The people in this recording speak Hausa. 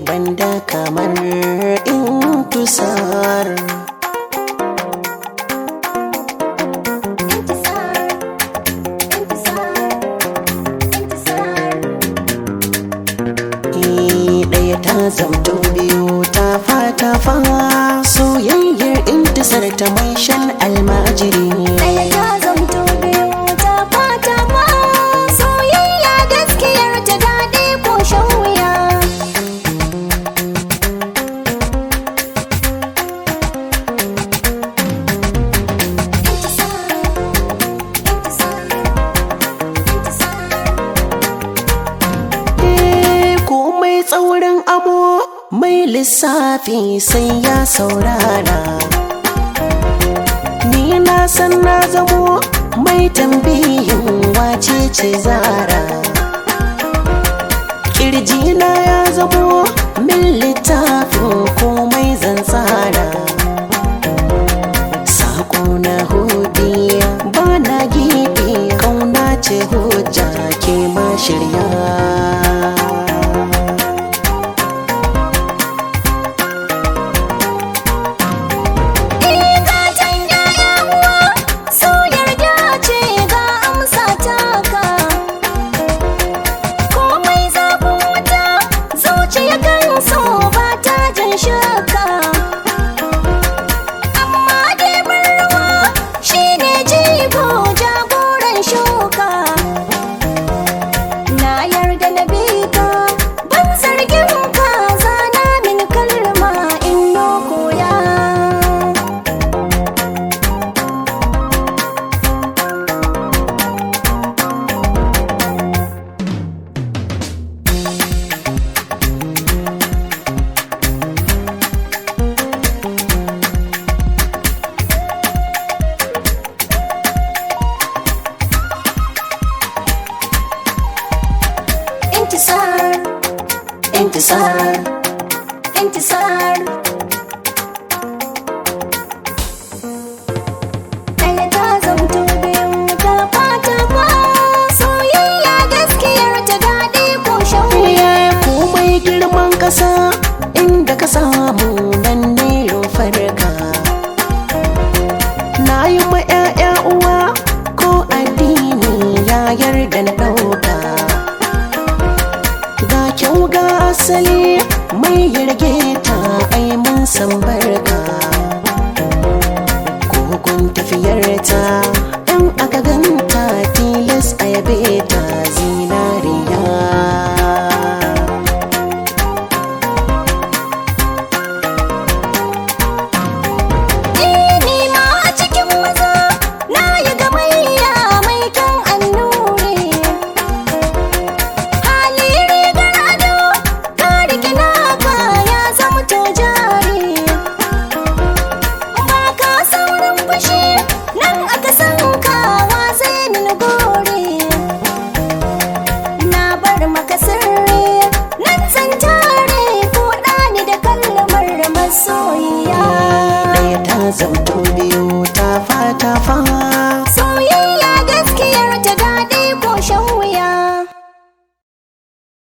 banda kamar intusar ɗaya ta zamto biyu ta fata fa soyayyar intisar ta mai shan almajiri Ɗaya ta zamto biyu ta fata ma soyayya gaskiyar ta daɗi ko shan wuya. Eh, komai tsaurin amo mai lissafi sai ya saurara ni na san na zamo mai tambihin wace ce zara kirjina ya zamo min littafin komai zan tsara sako na hudiya ba na gibi kauna ce hujja ke ma shirya Gatan yaya uwa su yarda ce ga amsa taka. Komai zafin wuta zuciya kan so ba ta jin shaka. Amma dai ruwa shi ne jigo jagoran shuka. Na yarda na bi ka ban zargin ka zana min kalma in no koya. انتصار intisar انتصار ɗaya ta zamto biyu ta fata ma soyayya gaskiyar ta daɗi ko shan wuya komai girman ƙasa inda ka samu nan ne farka na yi ma 'ya'ya uwa ko addini ya yarda na ɗauka ga kyau ga asali mai yarge ta ai mun san barka kogon tafiyar ta in aka ganta tilas a yabe ta